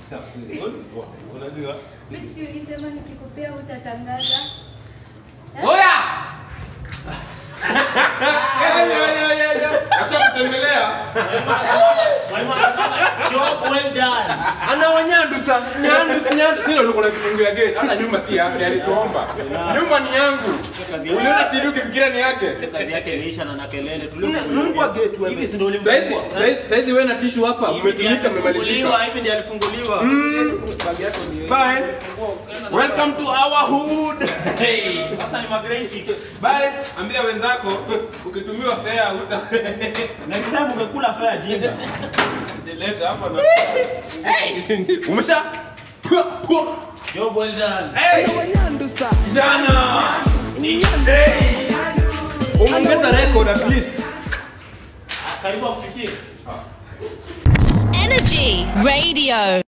Unajua? Mimi si ulisema nikikupea utatangaza. Eh? Oya! Acha kutembelea. Mwalimu anasema job well done. Ana wanyandusa, nyandusa, nyandusa. Sio ulikuwa unakifungia gate. Hata nyumba si yake, alituomba. Nyumba ni yangu. Kazi yake- Uliona TV ukifikiria ni yake. kazi yake imeisha na na kelele Mungu wa gate wewe. hivi si ndio Saizi, ulimfungua saizi, saizi wewe na tishu hapa umetumika mmemalizika. Alifunguliwa, hivi ndiye alifunguliwa Bagi yako ndio. Bye. Welcome to our hood. Hey, sasa ni magreti Bye. Ambia wenzako ukitumiwa fare uta next time umekula fare jinga Leta hapa na Umesha? job well done Hey! Kijana! Hey! Umeongeza record at least. karibu akufikie Energy Radio.